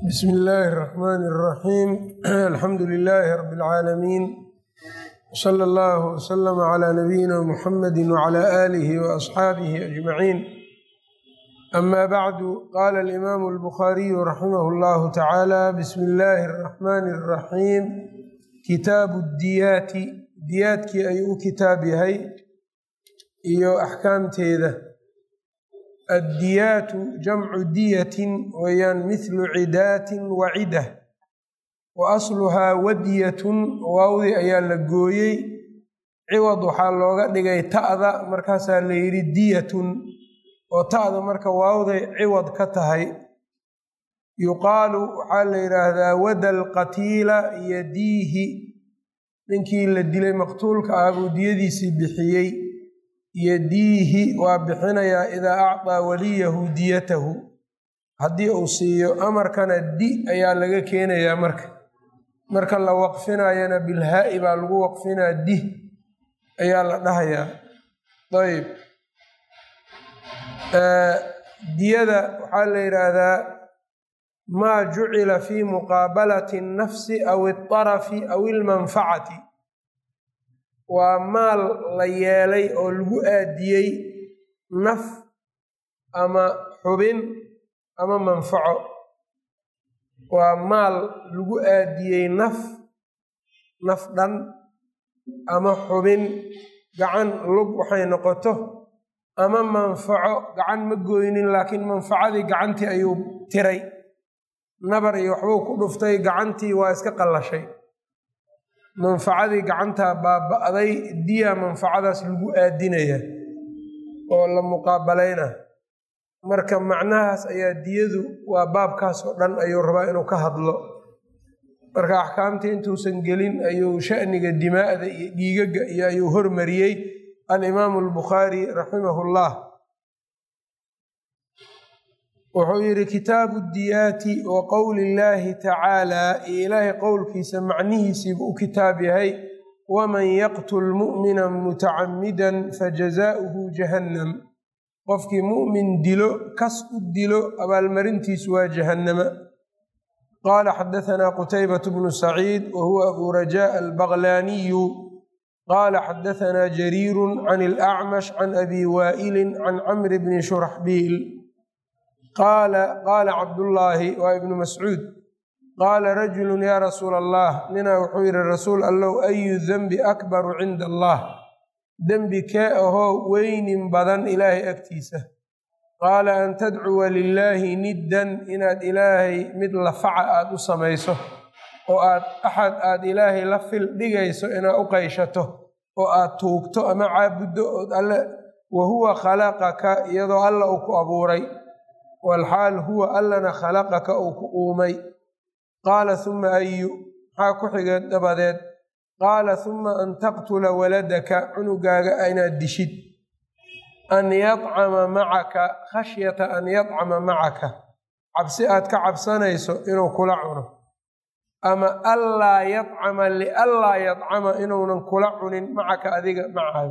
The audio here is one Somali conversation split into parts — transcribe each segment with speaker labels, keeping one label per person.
Speaker 1: bsm illaahi الرaxmn الraxiim alxamdu lilaahi rab اlcaalamiin slى اllah wslm عlى nabiyina mxamadi wعlى آlih وaصxaabih أجmaciin ama bacdu qala اlimaamu اlbukhaariyu raximah اllahu tacaala bsmi illaahi الraxmani الraxiim kitaabu diyaati diyaadkii ayuu u kitaab yahay iyo axkaamteeda addiyaatu jamcu diyatin weeyaan mithlu cidaatin wa cidah wa asluhaa wadiyatun waawdi ayaa la gooyey ciwad waxaa looga dhigay ta'da markaasaa la yidhi diyatun oo ta'da marka waawday ciwad ka tahay yuqaalu waxaa la yidhaahdaa wada alqatiila yadiihi ninkii la dilay maqtuulka ah buu diyadiisii bixiyey yadiihi waa bixinayaa idaa acطaa waliyahu diyatahu haddii uu siiyo amarkana di ayaa laga keenayaa marka marka la waqfinayana bilhaa'i baa lagu waqfinaa di ayaa la dhahayaa ayb diyada waxaa la yidhaahdaa maa jucila fi muqaabalati الnafsi aw اطarafi aw ilmanfacati waa maal la yeelay oo lagu aadiyey naf ama xubin ama manfaco waa maal lagu aadiyey naf naf dhan ama xubin gacan lug waxay noqoto ama manfaco gacan ma gooynin laakiin manfacadii gacantii ayuu tiray nabar iyo waxbuu ku dhuftay gacantii waa iska qallashay manfacadii gacantaa baaba'day diya manfacadaas lagu aadinaya oo la muqaabalayna marka macnahaas ayaa diyadu waa baabkaas oo dhan ayuu rabaa inuu ka hadlo marka axkaamtii intuusan gelin ayuu sha'niga dimaa'da iyo dhiigaga iyo ayuu hormariyey alimaamu albukhaari raximahu llah wuxuu yidhi kitaabu diyaati wa qowli illaahi tacaalaa iyo ilaahay qowlkiisa macnihiisiibu u kitaab yahay waman yaqtul mu'mina mutacamidan fajazaa'uhu jahannam qofkii mu'min dilo kas u dilo abaalmarintiisu waa jahannama qaala xadahanaa qutaybatu bnu saciid wa huwa abu rajaa albaqlaaniyu qaala xadahanaa jariiru can alacmash can abi waa'ilin can camri bni shuraxbiil qaala qaala cabdullaahi waa ibnu mascuud qaala rajulun yaa rasuula allah ninaa wuxuu yidhi rasuul allow ayu denbi akbaru cinda allah dembi kee ahoo weynin badan ilaahay agtiisa qaala an tadcuwa lilaahi niddan inaad ilaahay mid lafaca aad u samayso oo aad axad aad ilaahay la fil dhigayso inaad u qayshato oo aad tuugto ama caabuddo ood alle wa huwa khalaqaka iyadoo alla uu ku abuuray walxaal huwa allana khalaqaka uu ku uumay qaala huma ayu maxaa ku xigeen dabadeed qaala huma an taqtula waladaka cunugaaga inaad dishid an yadcama macaka khashyata an yadcama macaka cabsi aad ka cabsanayso inuu kula cuno ama allaa yadcama lianlaa yadcama inuunan kula cunin macaka adiga macaaga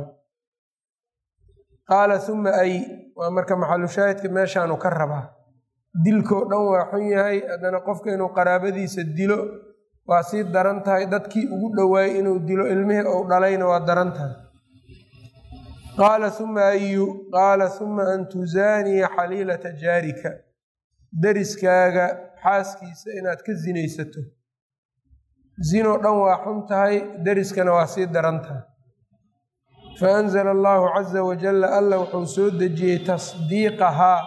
Speaker 1: qaala huma ay waa marka maxalushaahidka meeshaanu ka rabaa dilkoo dhan waa xun yahay haddana qofka inuu qaraabadiisa dilo waa sii daran tahay dadkii ugu dhowaayey inuu dilo ilmihii ou dhalayna waa daran tahay qaala huma ayu qaala huma an tusaaniya xaliilata jaarika deriskaaga xaaskiisa inaad ka sinaysato zinoo dhan waa xun tahay deriskana waa sii daran tahay faanzla allahu caza wajalla alla wuxuu soo dejiyey tasdiiqahaa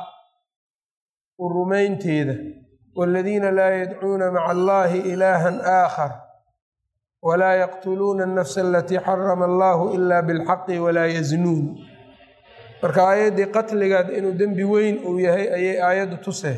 Speaker 1: u rumaynteeda waladiina laa yadcuuna maca allahi ilaahan aakhar walaa yaqtuluuna alnafsa alatii xarama allahu ila bilxaqi walaa yaznuun marka aayaddii qatligaad inuu dembi weyn uu yahay ayay aayaddu tusee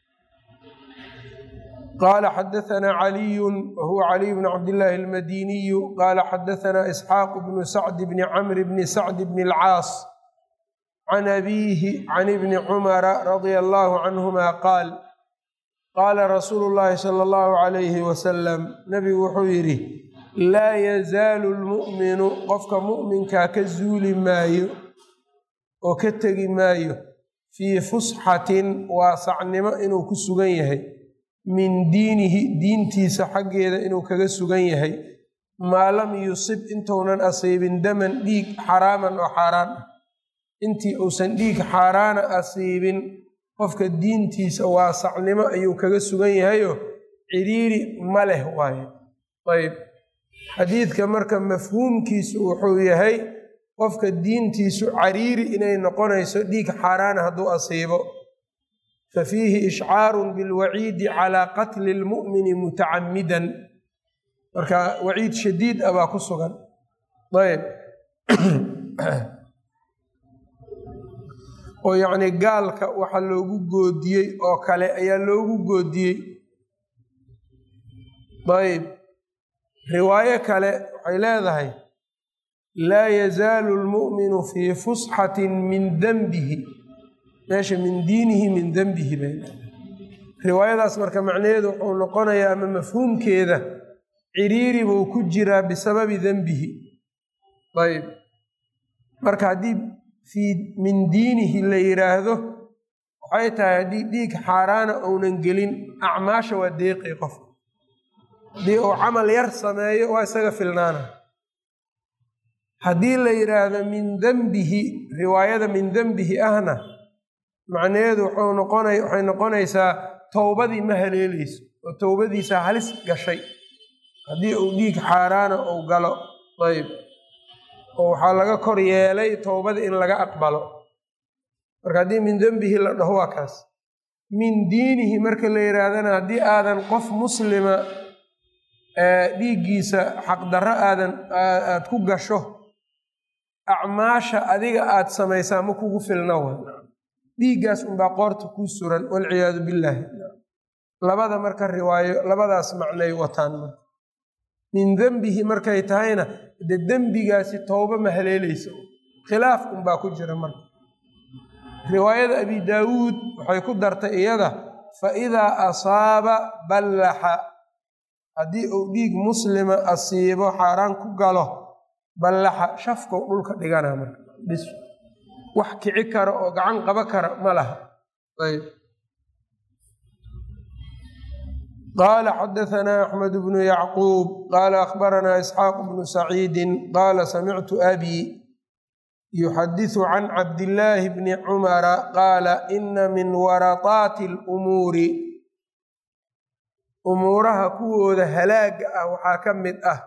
Speaker 1: qaala xadahanaa caliyun wa huwa caliy bnu cabdillaahi almadiniyu qaala xadahanaa isxaaqu bnu sacdi bni camri bni sacdi bni alcaas can abiihi can ibni cumara radia allahu canhuma qaal qaala rasuulu llaahi sala allahu calayhi wasalam nabigu wuxuu yidhi laa yazaalu lmu'minu qofka mu'minkaa ka zuuli maayo oo ka tegi maayo fii fusxatin waasacnimo inuu ku sugan yahay min diinihi diintiisa xaggeeda inuu kaga sugan yahay maa lam yusib intuunan asiibin daman dhiig xaraaman oo xaaraan ah intii uusan dhiig xaaraana asiibin qofka diintiisa waasacnimo ayuu kaga sugan yahayo ciriiri ma leh waaye ayb xadiidka marka mafhuumkiisu wuxuu yahay qofka diintiisu cariiri inay noqonayso dhiig xaaraana hadduu asiibo fa fiihi ishcaarun bilwaciidi calaa qatli lmu'mini mutacammidan marka waciid shadiid ah baa ku sugan ayb oo yacni gaalka waxa loogu goodiyey oo kale ayaa loogu goodiyey ayb riwaayo kale waxay leedahay laa yazaalu lmu'minu fii fusxatin min denbihi meesha min diinihi min denbihi bay riwaayadaas marka macnaheedu wuxuu noqonayaa ama mafhuumkeeda ciriiri buu ku jiraa bisababi denbihi ayb marka haddii fii min diinihi la yidhaahdo waxay tahay haddii dhiig xaaraana uunan gelin acmaasha waa deeqi qof haddii uu camal yar sameeyo waa isaga filnaana haddii la yidhaahdo min dembihi riwaayada min dembihi ahna macnaheedu wuxuu noqonay waxay noqonaysaa towbadii ma haleeleyso oo towbadiisa halis gashay haddii uu dhiig xaaraana uu galo ayb oo waxaa laga kor yeelay towbada in laga aqbalo marka haddii min dembihi la dhaho waa kaas min diinihi marka la yidhaahdana haddii aadan qof muslima dhiiggiisa xaqdarro aadan aad ku gasho acmaasha adiga aad samaysaa ma kugu filna wa dhiiggaas unbaa qoorta kuu suran walciyaadu billaahi labada marka riwaayo labadaas macnay wataan marka min dembihi markay tahayna de dembigaasi towba ma haleeleysa khilaaf unbaa ku jira marka riwaayada abi daawuud waxay ku dartay iyada fa idaa asaaba ballaxa haddii uu dhiig muslima asiibo xaaraan ku galo ballaxa shafkow dhulka dhigana marka bis wax kici kara oo gacan qaba kara ma laha ayb qaala xadahanaa axmed bnu yacquub qaala akhbaranaa isxaaq bnu saciidin qaala samictu abi yuxadisu can cabdillaahi bni cumara qaala ina min warataati lumuuri umuuraha kuwooda halaaga ah waxaa ka mid ah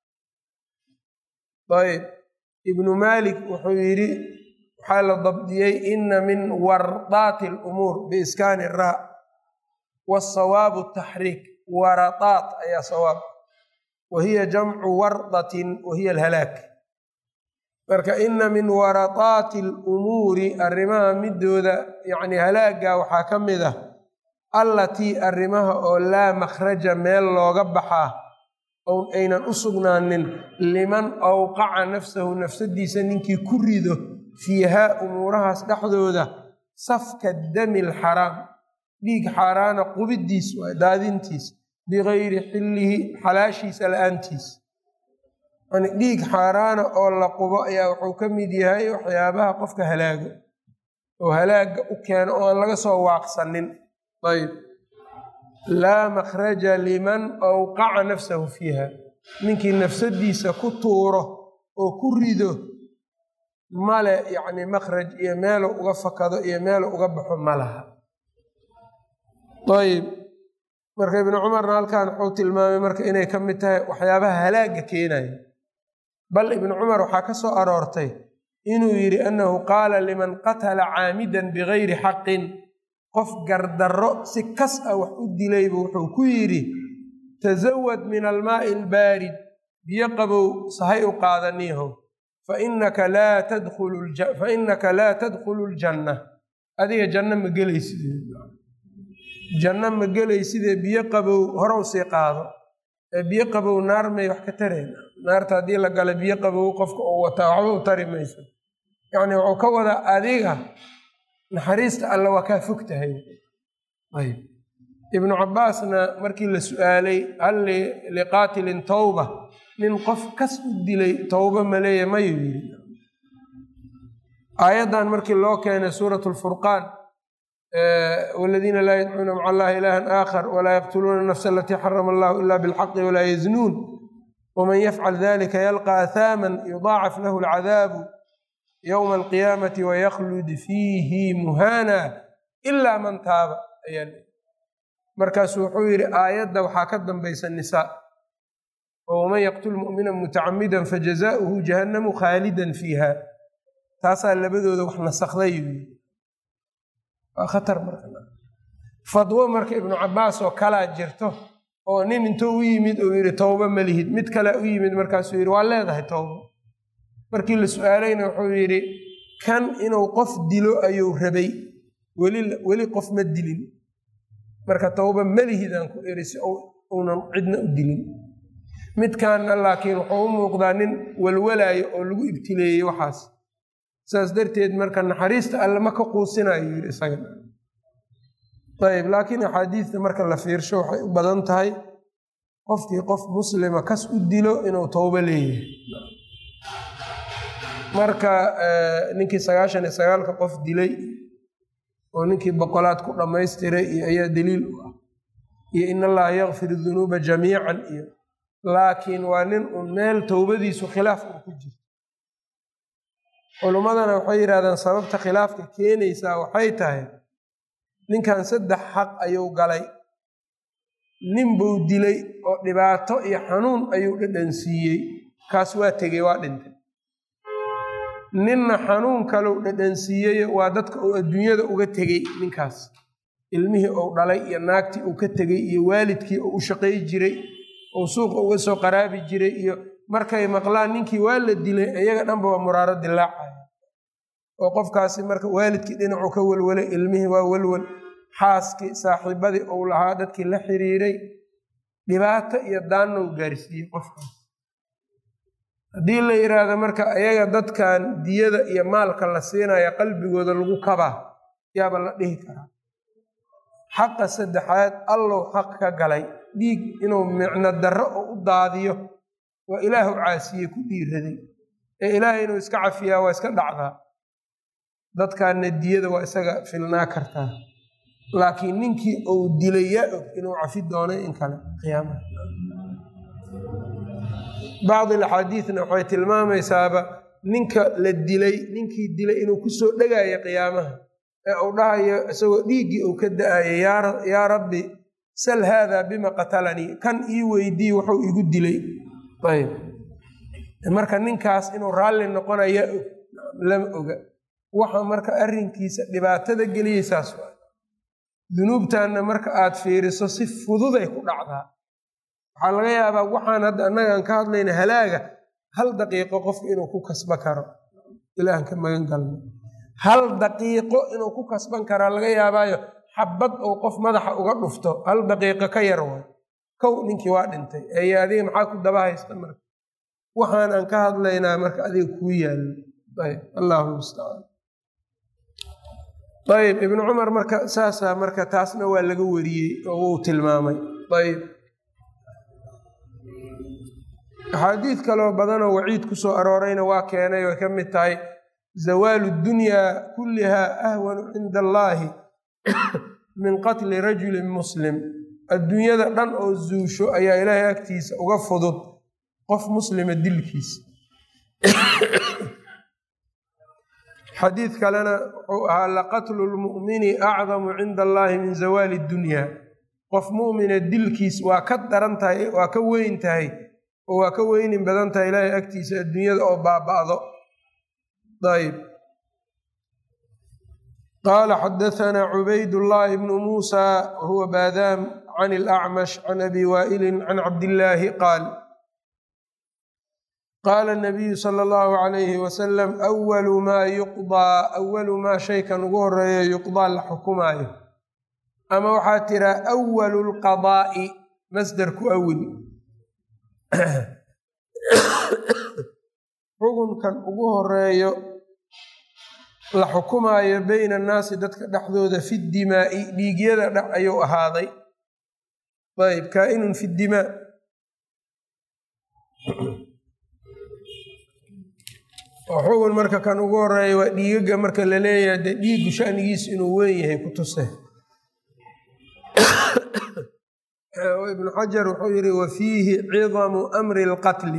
Speaker 1: ayb ibnu maalik wuxuu yidhi waxaa la dabdiyey ina min wardaati lumuur biiskaani raa wasawaabu taxriik waradaat ayaa sawaab wa hiya jamcu wardatin wa hiya alhalaag marka ina min waradaati lumuuri arrimaha midooda yacni halaaga waxaa ka mid ah allatii arrimaha oo laa makhraja meel looga baxaa own aynan u sugnaanin liman awqaca nafsahu nafsadiisa ninkii ku rido fiihaa umuurahaas dhexdooda safka dami alxaraam dhiig xaaraana qubidiis waa daadintiis bigayri xillihi xalaashiisa la-aantiis yani dhiig xaaraana oo la qubo ayaa wuxuu ka mid yahay waxyaabaha qofka halaaga oo halaaga u keeno oo aan laga soo waaqsanin ayb laa makhraja liman awqaca nafsahu fiiha ninkii nafsadiisa ku tuuro oo ku rido male yacni makhraj iyo meelu uga fakado iyo meelu uga baxo ma laha ayb marka ibnu cumarna halkan wuxuu tilmaamay marka inay ka mid tahay waxyaabaha halaaga keenaya bal ibnu cumar waxaa ka soo aroortay inuu yidhi annahu qaala liman qatala caamidan bigayri xaqin qof gardarro si kas ah wax u dilaybu wuxuu ku yidhi tasawad min almaa'i albaarid biyo qabow sahay u qaadaniiho fainaka laa tadkhulu ljanna adiga janno ma gelaysidee janno ma gelaysidee biyo qabow horow sii qaado ee biyo qabow naar may wax ka tareen naarta haddii la gala biyo qabow qofka uu wataa waxba u tari mayso yacni wuxuu ka wadaa adiga naxariista alla waa kaa fog tahay ayb ibnu cabbaasna markii la su-aalay hal liqaatilin towba nin qof kas u dilay towba maleeya mayuu yidhi aayaddan markii loo keenay suuratu lfurqaan waladiina laa yadcuuna maca allahi ilahan aakhar walaa yaqtuluuna nafsa alatii xarama allahu ila bilxaqi walaa yaznuun waman yafcal dalika yalqa ahaaman yudaacaf lahu alcadaabu yowma alqiyaamati wayaklud fiihi muhaana ilaa man taaba ayaa markaasu wuxuu yidhi aayadda waxaa ka dambaysa nisaa oo waman yaqtul mu'mina mutacamidan fajazaؤuhu jahannamu khaalidan fiiha taasaa labadooda wax nasakday waa khatar marka fadwo marka ibnu cabaas oo kalaa jirto oo nin intuu u yimid uu yidhi towba ma lihid mid kale u yimid markaasuu yidhi waa leedahay towba markii la su-aalayna wuxuu yidhi kan inuu qof dilo ayuu rabay weli weli qof ma dilin marka towba malihidaan ku eri si uunan cidna u dilin midkaanna laakiin wuxuu u muuqdaa nin walwalaayo oo lagu ibtileeyey waxaas saas darteed marka naxariista alle ma ka quusinayo yidhi isaga ayb laakiin axaadiidta marka la fiirsho waxay u badan tahay qofkii qof muslima kas u dilo inuu towbo leeyahay marka ninkii sagaashan iyo sagaalka qof dilay oo ninkii boqolaad ku dhammaystiray iyo ayaa daliil u ah iyo in allaha yakfir dunuuba jamiican iyo laakiin waa nin uun meel towbadiisu khilaaf uu ku jirto culummadana waxay yidhahdaan sababta khilaafka keenaysaa waxay tahay ninkan saddex xaq ayuu galay nin buu dilay oo dhibaato iyo xanuun ayuu dhadhansiiyey kaas waa tegey waa dhintay ninna xanuun kalau dhadhansiiyey waa dadka uu adduunyada uga tegey ninkaas ilmihii uu dhalay iyo naagtii uu ka tegey iyo waalidkii uu u shaqay jiray uu suuqa uga soo qaraabi jiray iyo markay maqlaan ninkii waa la dilay iyaga dhanba waa muraaro dilaacaya oo qofkaasi marka waalidkii dhinacuu ka welwelay ilmihii waa welwel xaaskii saaxiibadii uu lahaa dadkii la xiriiray dhibaato iyo daannou gaarsiiyey qofkaas haddii la yidhaahdo marka ayaga dadkan diyada iyo maalka la siinaya qalbigooda lagu kabaa yaaba la dhihi karaa xaqa saddexaad allow xaq ka galay dhiig inuu micno darro oo u daadiyo waa ilaahu caasiye ku dhiiraday ee ilaahay inuu iska cafiyaa waa iska dhacdaa dadkaanna diyada waa isaga filnaa kartaa laakiin ninkii uu dilay yaa og inuu cafi doonay in kale qiyaamaha bacdi alaxaadiidna waxay tilmaamaysaaba ninka la dilay ninkii dilay inuu kusoo dhegaayo qiyaamaha ee uu dhahayo isagoo dhiiggii uu ka da-ayo yaa rabbi sal haadaa bima qatalanii kan ii weydii wuxuu igu dilay ayb marka ninkaas inuu raalli noqonaya og lama oga waxa marka arrinkiisa dhibaatada geliyey saas waa dunuubtanna marka aad fiiriso si fududay ku dhacdaa waxaa laga yaabaa waxaan hadda annagaan ka hadlayna halaaga hal daqiiqo qofka inuu ku kasba karo ilaahan ka magan galno hal daqiiqo inuu ku kasban karaa laga yaabaayo xabad ou qof madaxa uga dhufto hal daqiiqo ka yar way kow ninkii waa dhintay eye adiga maxaa ku daba haysta marka waxaan aan ka hadlaynaa marka adiga kuu yaallo ayb allahu mustacaan ayb ibnu cumar marka saasaa marka taasna waa laga wariyey oo wuu tilmaamay ayb axaadiid kaloo badanoo waciid ku soo aroorayna waa keenay way ka mid tahay zawaalu dunyaa kulliha ahwanu cinda allaahi min qatli rajulin muslim adduunyada dhan oo zuusho ayaa ilaahay agtiisa uga fudud qof muslima dilkiisa xadiid kalena wuxuu ahaa laqatlu lmu'mini acdamu cinda allaahi min zawaali dunyaa qof mu'mina dilkiis waa ka daran tahay waa ka weyn tahay oo waa ka weynin badan tahay ilaahay agtiisa adduunyada oo baaba'do ayb qaala xadahanaa cubaydullaahi bnu muusa wahuwa baadaam can ilacmash can abi waa'ilin can cabdillaahi qaal qaala nabiyu sala allahu calayhi wasalam awalu maa yuqdaa awalu maa shaykan ugu horeeyo yuqdaa la xukumaayo ama waxaa tiraa awalu lqadaa'i masdar ku awil xukunkan ugu horeeyo la xukumaayo beyna annaasi dadka dhexdooda fi dimaa'i dhiigyada dhex ayuu ahaaday ayb kaa'inun fi dimaa oo xugun marka kan ugu horeeya waa dhiigaga marka la leeyahay dee dhiiggu shanigiisu inuu weyn yahay ku tuse ibnu xajar wuxuu yihi wa fiihi cidamu amri lqatli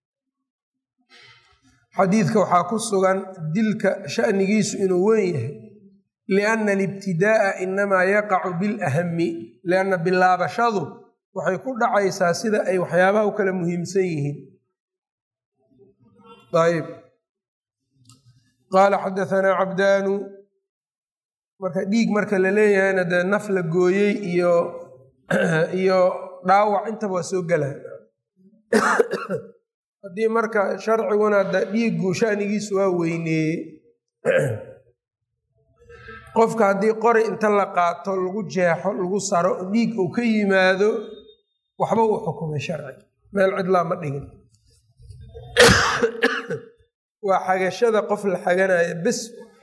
Speaker 1: xadiidka waxaa ku sugan dilka shanigiisu inuu weyn yahay lianna alibtidaa'a inamaa yaqacu bilahami lianna bilaabashadu waxay ku dhacaysaa sida ay waxyaabaha u kala muhiimsan yihiin ayb qaala xadahanaa cabdaanu marka dhiig marka la leeyahayna dee naf la gooyey iyo iyo dhaawac intaba waa soo gelaa haddii marka sharciguna de dhiiggu shanigiisu waa weyneeyey qofka haddii qori inta la qaato lagu jeexo lagu saro dhiig uu ka yimaado waxba uu xukumay sharci meel cidlaa ma dhigin waa xagashada qof la xaganaya bes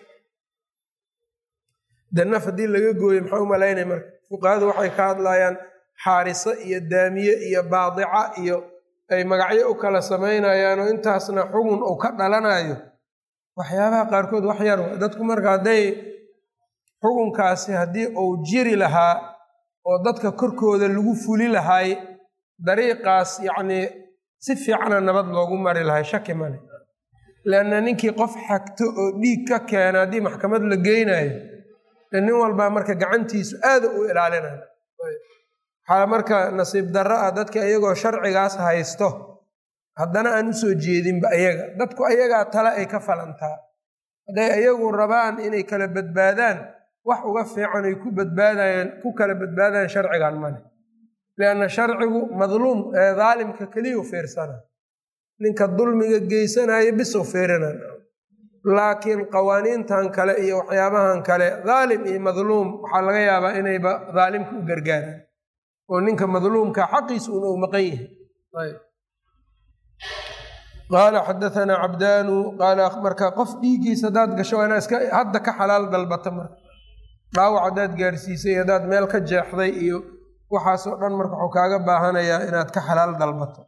Speaker 1: de naf haddii laga gooyo maxaa u malaynaya marka fuqahadu waxay ka hadlayaan xaariso iyo daamiye iyo baadica iyo ay magacyo u kala samaynayaanoo intaasna xugun uu ka dhalanayo waxyaabaha qaarkood wax yar dadku marka hadday xukunkaasi haddii uu jiri lahaa oo dadka korkooda lagu fuli lahay dariiqaas yacnii si fiicana nabad loogu mari lahay shaki male leanna ninkii qof xagto oo dhiig ka keena haddii maxkamad la geynayo nin walbaa marka gacantiisu aada u ilaalinaya waxaa marka nasiib darro ah dadka iyagoo sharcigaas haysto haddana aan usoo jeedinba ayaga dadku ayagaa tale ay ka falantaa hadday ayagu rabaan inay kala badbaadaan wax uga fiican ay ku badbaadayaan ku kala badbaadayaan sharcigan male lianna sharcigu madluum ee daalimka keliyu fiirsana ninka dulmiga geysanaya bisow fiirinan laakiin qawaaniintan kale iyo waxyaabahan kale daalim iyo madluum waxaa laga yaabaa inayba daalimka u gargaaraan oo ninka madluumka xaqiisa un uu maqan yahay qaala xadahanaa cabdaanu qaala marka qof dhiiggiisa haddaad gasho waa inaa iska hadda ka xalaal dalbata marka dhaawac haddaad gaarsiisay haddaad meel ka jeexday iyo waxaasoo dhan marka waxuu kaaga baahanayaa inaad ka xalaal dalbato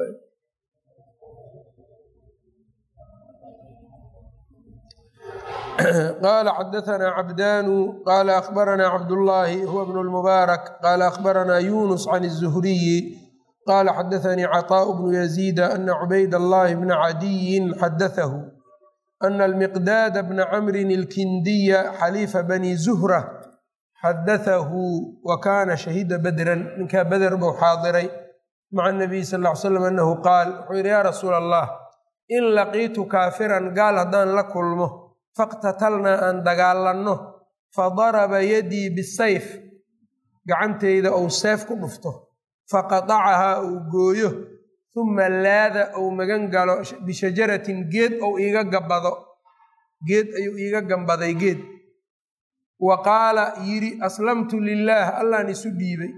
Speaker 1: qala xadahanaa cabdaanu qaala akhbaranaa cabdullaahi huwa bnu lmubaarak qaala akhbaranaa yunus can الzuhriyi qaala xadaanii caطaaءu bnu yaziida ana cubayd allahi bna cadiyin xadatahu ana almiqdaada bna camrin ilkindiya xaliifa bani zuhra xadatahu wa kaana shahida badran ninkaa beder buu xaadiray maca nabiy sal ll ly slam anahu qaal wuxuu yidhi yaa rasuula allah in laqiitu kaafiran gaal haddaan la kulmo faqtatalnaa aan dagaalanno fadaraba yadii bisayf gacantayda ou seef ku dhufto faqatacahaa uu gooyo uma laada ou magan galo bishajaratin geed ou iiga gabbado geed ayuu iiga gambaday geed wa qaala yidhi aslamtu lilaah allaan isu dhiibay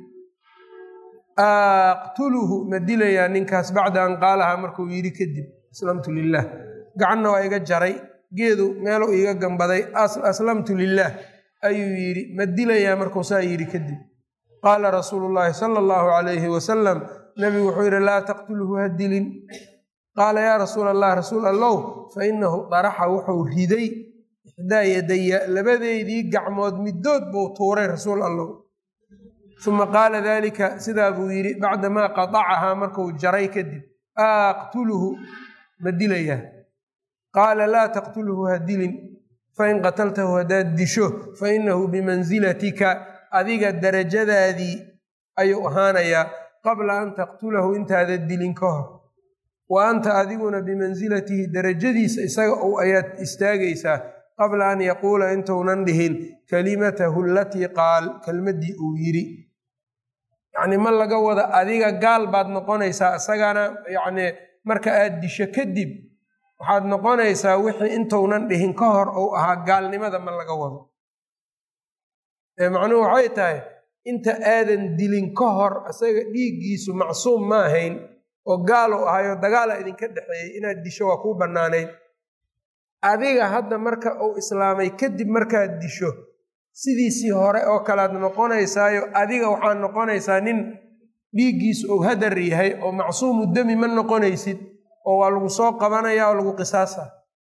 Speaker 1: aqtuluhu ma dilayaa ninkaas bacda an qaalahaa markuu yidhi kadib aslamtu lilaah gacanna waa iga jaray geedu meeluu iiga gambaday aslamtu lilaah ayuu yidhi ma dilayaa markuu saa yidhi kadib qaala rasuulu llaahi sala allahu calayhi wasalam nabigu wuxuu yidhi laa taqtulhu ha dilin qaala yaa rasuula allah rasuul allow fa inahu daraxa wuxuu riday ixdaa yadaya labadeydii gacmood middood buu tuuray rasuul allow uma qaala daalika sidaa buu yidhi bacdamaa qatacahaa markuu jaray kadib aqtuluhu ma dilayaa qaala laa taqtulhu ha dilin fain qataltahu haddaad disho fainahu bimansilatika adiga darajadaadii ayuu ahaanayaa qabla an taqtulahu intaada dilin ka hor wa anta adiguna bimansilatihi darajadiisa isaga ou ayaad istaagaysaa qabla an yaquula intuunan dhihin kalimatahu alatii qaal kelmaddii uu yidhi yacni ma laga wada adiga gaal baad noqonaysaa isagana yacni marka aad disho kadib waxaad noqonaysaa wixii intuunan dhihin ka hor ou ahaa gaalnimada ma laga wado macnuhu waxay tahay inta aadan dilin ka hor isaga dhiiggiisu macsuum ma ahayn oo gaal u ahayo dagaala idinka dhexeeyey inaad disho waa kuu bannaanayd adiga hadda marka uu islaamay kadib markaad disho sidiisii hore oo kalead noqonaysaayo adiga waxaad noqonaysaa nin dhiiggiisu ou hadar yahay oo macsuumu demi ma noqonaysid oo waa lagu soo qabanaya oo lagu qisaasa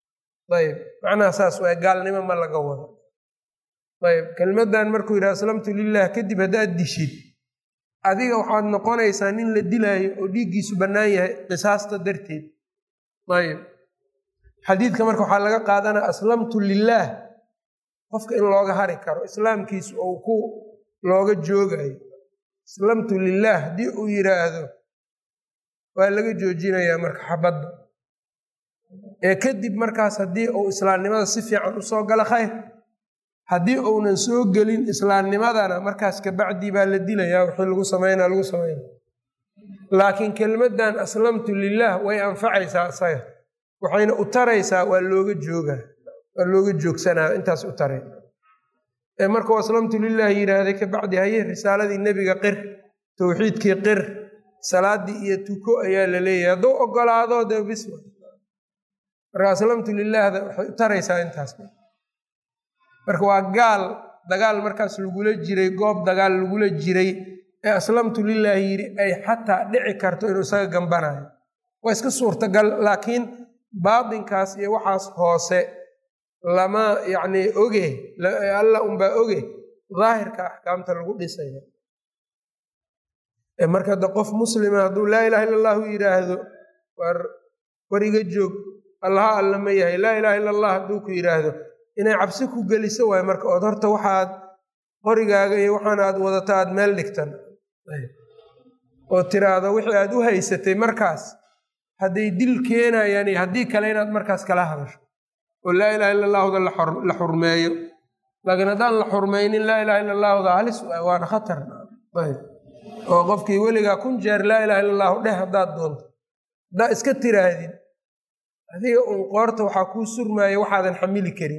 Speaker 1: ayb macnaha saas waay gaalnimo ma laga wado ayb kelmaddan markuu yidhaha aslamtu lilah kadib haddaad dishid adiga waxaad noqonaysaa nin la dilaayo oo dhiiggiisu bannaan yahay qisaasta darteed ayb xadiidka marka waxaa laga qaadanaya aslamtu lilaah qofka in looga hari karo islaamkiisu ou ku looga joogayo aslamtu lilaah haddii uu yidhaahdo waa laga joojinayaa marka xabadda ee kadib markaas haddii uu islaamnimada si fiican usoo galo khayr haddii uunan soo gelin islaamnimadana markaas kabacdii baa la dilayaa wixii lagu sameynaa lagu sameynaa laakiin kelmaddan aslamtu lilaah way anfacaysaa isaga waxayna u taraysaa waa looga joogaa waa looga joogsanaa intaas u taray ee markuu aslamtu lilah yidhaahday kabacdi haye risaaladii nebiga qir towxiidkii qir salaadii iyo tuko ayaa la leeyahay hadduu ogolaado dee bisma marka aslamtu lilaahda waxay u taraysaa intaas marka waa gaal dagaal markaas lagula jiray goob dagaal lagula jiray ee aslamtu lilah yidhi ay xataa dhici karto inuu isaga gambanayo waa iska suurtagal laakiin baatinkaas iyo waxaas hoose lama yacni oge alla unbaa oge daahirka axkaamta lagu dhisaya marka de qof muslima hadduu laa ilaha illa allahu yidhaahdo war wariga joog allaha alla ma yahay laa ilaha illa allah hadduu ku yidhaahdo inay cabsi ku geliso waayo marka ood horta waxaad qorigaaga iyo waxaan aad wadata aad meel dhigtan oo tiraahdo wixii aad u haysatay markaas hadday dil keenayaan iyo haddii kale inaad markaas kala hadasho oo laa ilaha illa allahuda la xurmeeyo laakiin haddaan la xurmaynin laa ilaha illa allahuda halis waana khatar oo qofkii weligaa kun jeer laa ilaha illa allahu dheh haddaad doonto haddaa iska tiraahdin adiga uun qoorta waxaa kuu surmaaya waxaadan xamili karin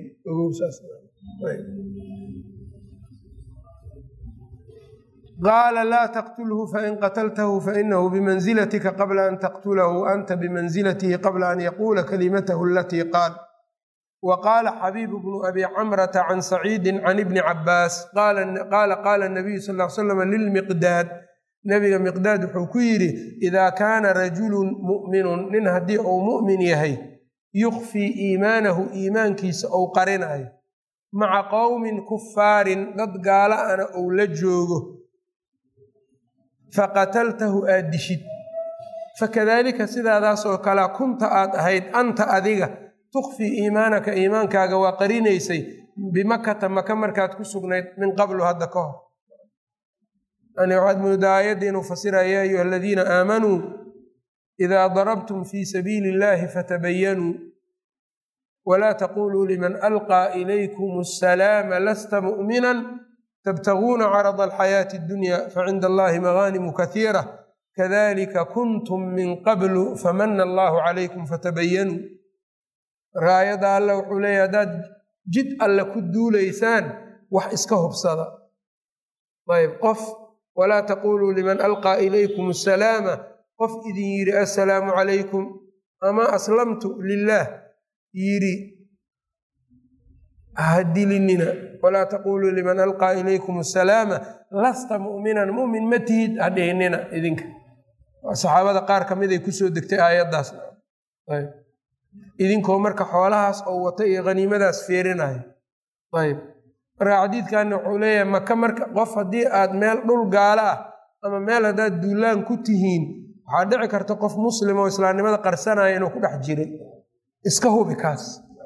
Speaker 1: qaala laa taqtulhu fain qataltahu fainahu bimanzilatika qabla an taqtulahu anta bimanzilatihi qabla an yaquula kalimatahu alatii qaal wa qaala xabiibu bnu abi camrata can saciidi can ibni cabaas qaala qaala nabiyu sal l slam lilmiqdaad nabiga miqdaad wuxuu ku yidhi idaa kaana rajulun mu'minun nin haddii uu mu'min yahay yukfii iimaanahu iimaankiisa ou qarinayo maca qowmin kufaarin dad gaala ana ou la joogo faqataltahu aad dishid fakadaalika sidaadaasoo kalea kunta aad ahayd anta adiga tukfii iimaanaka iimaankaaga waa qarinaysay bimakata maka markaad ku sugnayd min qablu hadda ka hor yani waxaad moodaa aayadda inuu fasiraya ya ayuha aladiina aamanuu idaa darabtum fii sabiili illahi fatabayanuu walaa taquluu liman alqaa ilaykum asalaama lasta mu'minan tabtaguuna carada alxayaati addunya facinda allahi magaanimu kasiira kadalika kuntum min qablu famana allahu calaykum fatabayanuu raayadda alle wuxuu leeyahy haddaad jid alle ku duulaysaan wax iska hubsada ayb qof walaa taquluu liman alqaa ilaykum asalaama qof idin yidhi assalaamu calaykum ama aslamtu lilaah yidhi hadilinina walaa taquluu liman alqaa ilaykum asalaama lasta mu'minan mu'min ma tihid hadhihinina idinka saxaabada qaar ka mid ay kusoo degtay aayaddaas idinkoo marka xoolahaas oo wata iyo haniimadaas feerinayo ayb marka xadiidkanna wuxuu leeyahay maka marka qof haddii aad meel dhul gaalo ah ama meel haddaad duulaan ku tihiin waxaa dhici karta qof muslim oo islaamnimada qarsanaya inuu ku dhex jiray iska hubi kaas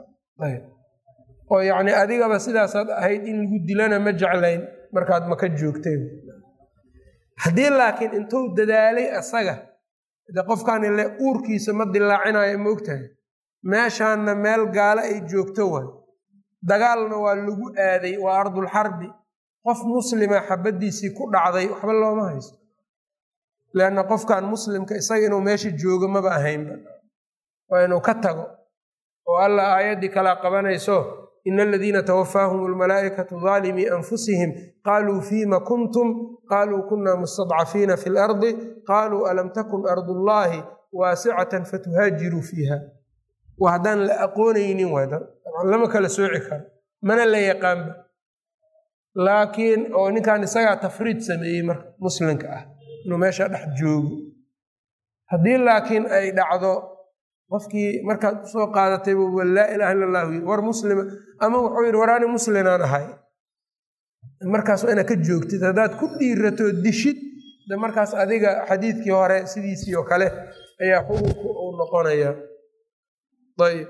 Speaker 1: oo yacni adigaba sidaasaad ahayd in lagu dilana ma jeclayn markaad maka joogtay haddii laakiin intuu dadaalay asaga de qofkan ile uurkiisa ma dilaacinayo ma ogtahay meeshaanna meel gaalo ay joogto way dagaalna waa lagu aaday waa ardulxarbi qof muslima xabaddiisii ku dhacday waxba looma haysto leanna qofkan muslimka isaga inuu meesha joogo maba ahaynba waa inuu ka tago oo allah aayaddii kalaa qabanayso ina aladiina tawafaahum almalaa'ikatu daalimii anfusihim qaaluu fiima kuntum qaaluu kunna mustadcafiina fi lardi qaaluu alam takun ardullaahi waasicatan fatuhaajiruu fiiha waa haddaan la aqoonaynin lama kala sooci karo mana la yaqaanba laakiin oo ninkan isagaa tafriid sameeyey marka muslimka ah inuu meesha dhex joogo haddii laakiin ay dhacdo qofkii markaad usoo qaadatay buuba laa ilaha illa allahu yiri war muslima ama wuxuu yidhi war ani muslinaan ahay markaas waa inaad ka joogtid haddaad ku dhiirato dishid de markaas adiga xadiidkii hore sidiisii oo kale ayaa xukunku uu noqonaya ayb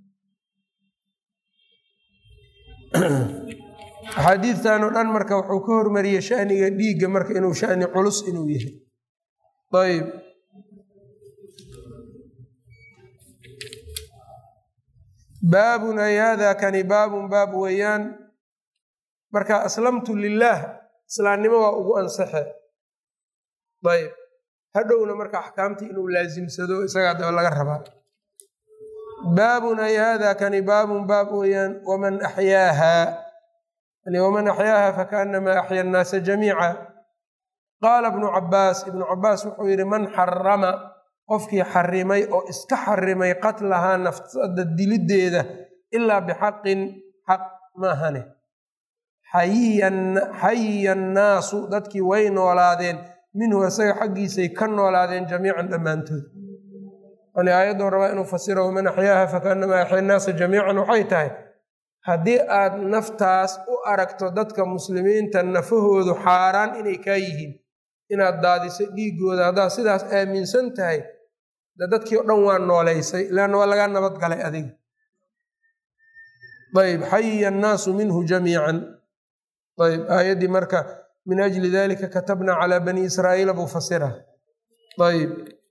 Speaker 1: axaadiidtan oo dhan marka wuxuu ka hormariyey shaniga dhiigga marka inuu shani culus inuu yahay ayb baabun ay hada kani baabun baab weeyaan marka aslamtu lilaah islaamnimo waa ugu ansaxe ayb hadhowna marka axkaamtii inuu laasimsado isagaa daba laga rabaa baabun ay hada kani baabun baab weeyaan waman axyaaha waman axyaaha fakaanamaa axya annaasa jamiica qaala ibnu cabaas ibnu cabaas wuxuu yidhi man xarama qofkii xarimay oo iska xarimay qatlahaa nafsada diliddeeda ilaa bixaqin xaq maahane xayiya annaasu dadkii way noolaadeen minhu isaga xaggiisay ka noolaadeen jamiican dhammaantood yani aayaddan rabaa inuu fasiro waman axyaaha fakaanamaa axya annaasa jamiican waxay tahay haddii aad naftaas u aragto dadka muslimiinta nafahoodu xaaraan inay kaa yihiin inaad daadiso dhiigooda haddaad sidaas aaminsan tahay de dadkii o dhan waa nooleysay leanna waa lagaa nabad galay adiga ayb xayiya annaasu minhu jamiican ayb aayaddii marka min ajli dalika katabna calaa bani israa'iila buu fasira ayb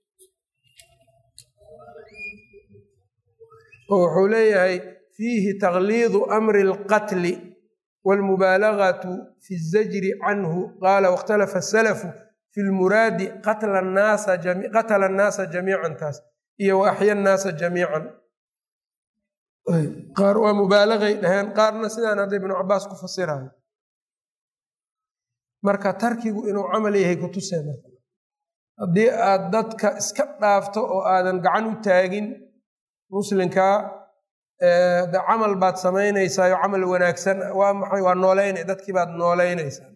Speaker 1: oo wuxuu leeyahay fiihi takliidu amri alqatli waalmubaalagatu fi zajri canhu qaala wakhtalafa asalafu fi lmuraadi qatla annaasa jamiican taas iyo wa axya annaasa jamiican qaar waa mubaalagay dhaheen qaarna sidaan hadda ibnu cabaas ku fasirayo marka tarkigu inuu camal yahay kutusee marka haddii aad dadka iska dhaafto oo aadan gacan u taagin muslinkaa de camal baad samaynaysaayo camal wanaagsan waa maxay waa nooleynay dadkii baad nooleynaysaa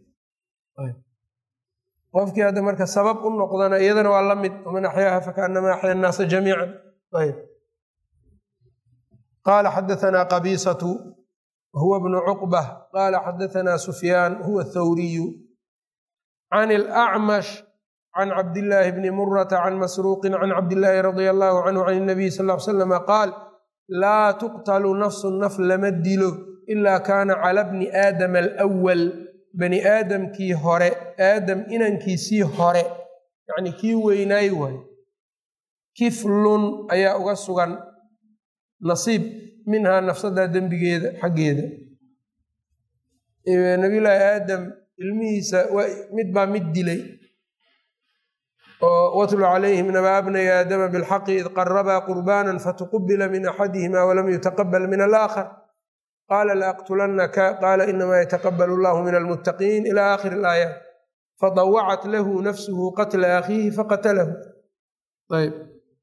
Speaker 1: qofkii hadda marka sabab u noqdana iyadana waa la mid waman axyaaha fakaanamaa axya annaasa jamiican ayb qaala xadaanaa qabiisatu huwa bnu cuqbah qaala xadaanaa sufyaan huwa athawriyu can ilacmash can cabdillaahi bni murata can masruuqin can cabdillaahi radia allahu canhu can inabiy sal l slama qaal laa tuqtalu nafsu naf lama dilo ilaa kaana cala bni aadama alwal bani aadamkii hore aadam inankiisii hore yacni kii weynaay waayo kiflun ayaa uga sugan nasiib minhaa nafsadaa dembigeeda xaggeeda nabiyullaahi aadam ilmihiisa mid baa mid dilay oo watlu calayhim naba abnay aadama bilxaqi id qarabaa qurbaanan fatuqubila min axadihima walam yutaqabal min alaakhar qaala laaqtulannaka qaala inamaa yataqabal allahu min almuttaqiin ila aakhiri alaayaat fadawacat lahu nafsuhu qatla akhiihi faqatalahu ayb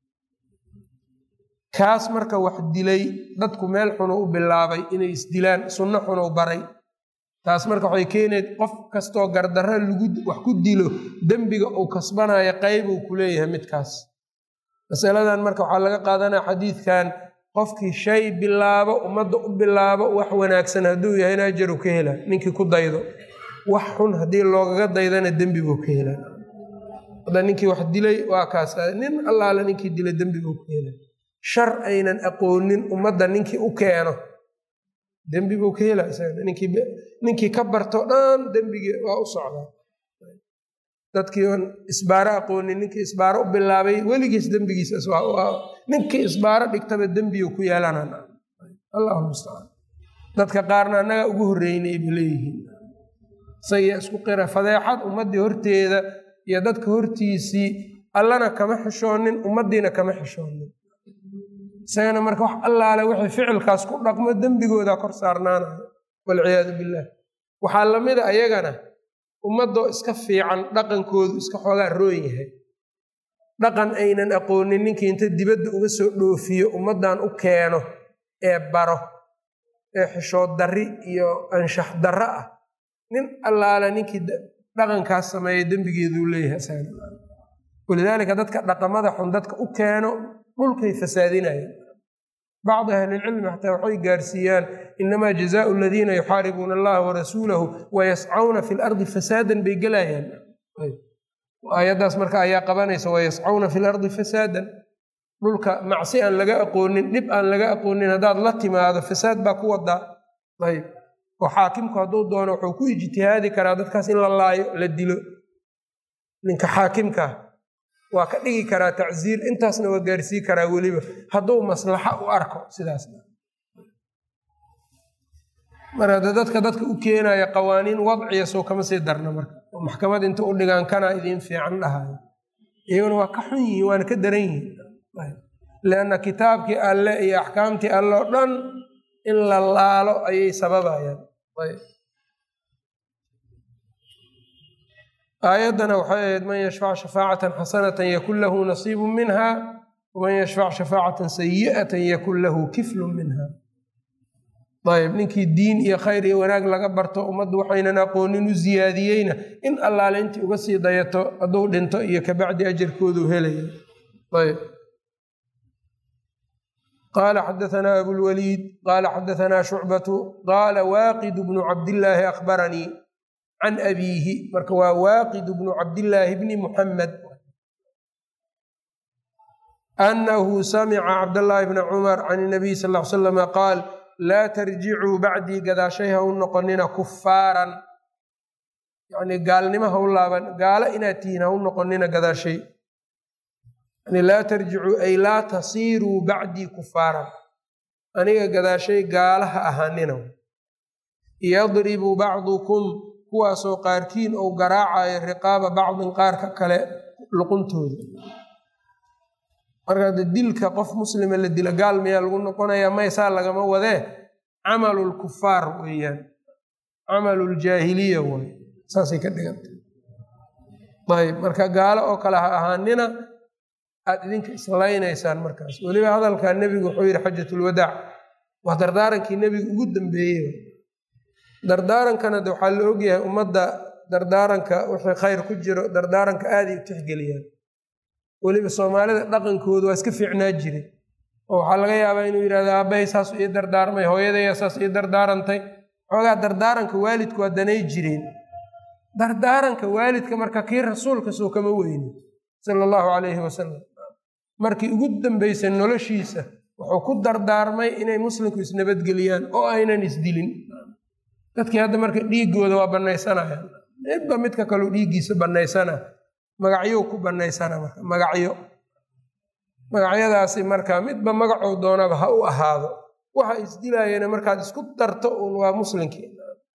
Speaker 1: kaas marka wax dilay dadku meel xunu u bilaabay inay isdilaan sunno xunu baray taas marka waxay keenayd qof kastoo gardarra lagu wax ku dilo dembiga uu kasbanaya qaybuu ku leeyahay midkaas masaladan marka waxaa laga qaadanaya xadiidkan qofkii shay bilaabo ummadda u bilaabo wax wanaagsan hadduu yahayna ajaru ka hela ninkii ku daydo wax xun haddii loogaga daydana dembi buu ka hela hadda ninkii wax dilay waa kaas nin allaale ninkii dilay dembi buu ka hela shar aynan aqoonin ummadda ninkii u keeno dembi buu ka hela ninkii ka barto dhan dembigii waa u socdaa dadkii on isbaaro aqoonin ninkii isbaaro u bilaabay weligiis dembigiisas ninkii isbaaro dhigtaba dembigu ku yeelanan allahu mustacaan dadka qaarna annaga ugu horreynay ba leeyihiin isagiya isku qira fadeexad ummaddii horteeda iyo dadka hortiisii allana kama xishoonin ummaddiina kama xishoonin isagana marka wax allaale wixii ficilkaas ku dhaqmo dembigoodaa kor saarnaanayo walciyaadu billaah waxaa lamida ayagana ummadoo iska fiican dhaqankoodu iska xoogaa roon yahay dhaqan aynan aqoonin ninkii inta dibadda uga soo dhoofiyo ummaddan u keeno ee baro ee xishood darri iyo anshax darro ah nin allaale ninkii dhaqankaas sameeya dembigeeduu leeyahay walidaalika dadka dhaqamada xun dadka u keeno dhulkay fasaadinayaan bacdi ahlilcilmi xataa waxay gaarsiiyaan inamaa jazaau aladiina yuxaaribuuna allaha warasuulahu wayascawna fi lardi fasaadan bay gelayaan aayaddaas marka ayaa qabanaysa wayascawna fi lardi fasaadan dhulka macsi aan laga aqoonin dhib aan laga aqoonin haddaad la timaado fasaad baa ku wadaa ayb oo xaakimku hadduu doono wuxuu ku ijtihaadi karaa dadkaas in la laayo la dilo ninka xaakimkaa waa ka dhigi karaa tacsiir intaasna waa gaarsii karaa weliba hadduu maslaxa u arko sidaas mar hadda dadka dadka u keenaya qawaaniin wadciya soo kama sii darna marka oo maxkamad inta u dhigaan kanaa idiin fiican dhahayo iyaguna waa ka xun yihiin waana ka daran yihiin leanna kitaabkii alle iyo axkaamtii alle oo dhan in la laalo ayay sababayaan aayaddana waxay ahayd man yashfac shafaacatan xasanatan yakun lahu nasiibu minha waman yashfac shafaacatan sayi'atan yakun lahu kiflun minha ayb ninkii diin iyo khayr iyo wanaag laga barto ummaddu waxaynan aqoonin u ziyaadiyeyna in allaale intii uga sii dayato hadduu dhinto iyo kabacdi ajarkoodu helaya ayb qala xadaثna abulwaliid qala xadaثna shucbatu qala waaqid bnu cabdillaahi akhbaranii can abiihi marka waa waaqid bnu cabdillaahi bni muxamed anahu samica cabdallaahi bna cumar can nabiy sal l slama qaal laa tarjicuu bacdii gadaashay ha u noqonina kufaaran yani gaalnimo ha u laaban gaalo inaad tihiin ha u noqonina gadaashay laa tarjicuu ay laa tasiiruu bacdii kufaaran aniga gadaashay gaalaha ahaanina yadribu bacdukum kuwaasoo qaarkiin ou garaacayo riqaaba bacdin qaarka kale luquntooda marka de dilka qof muslima la dila gaal miyaa lagu noqonayaa maysaa lagama wadee camalulkufaar weeyaan camaluljaahiliya way saasay ka dhigantay ayb marka gaalo oo kale ha ahaanina aad idinka islaynaysaan markaas weliba hadalkaa nebigu wuxuu yidhi xajatulwadaac waa dardaarankii nebiga ugu dambeeyey dardaarankana de waxaa la ogyahay ummadda dardaaranka wixii khayr ku jiro dardaaranka aaday u tixgeliyaan weliba soomaalida dhaqankooda waa iska fiicnaa jiray oo waxaa laga yaabaa inuu yidhahdo aabbahay saas ii dardaarmay hooyadaya saas ii dardaarantay xoogaa dardaaranka waalidku waa danay jireen dardaaranka waalidka marka kii rasuulka soo kama weyni sala allahu calayhi wasalam markii ugu dambeysay noloshiisa wuxuu ku dardaarmay inay muslimku isnabadgeliyaan oo aynan isdilin dadkii hadda marka dhiiggooda waa bannaysanayaan midba midka kaleu dhiiggiisa bannaysana magacyo ku bannaysana marka magacyo magacyadaasi marka midba magacuu doonaba ha u ahaado waxa isdilaayana markaad isku darto uun waa muslinkii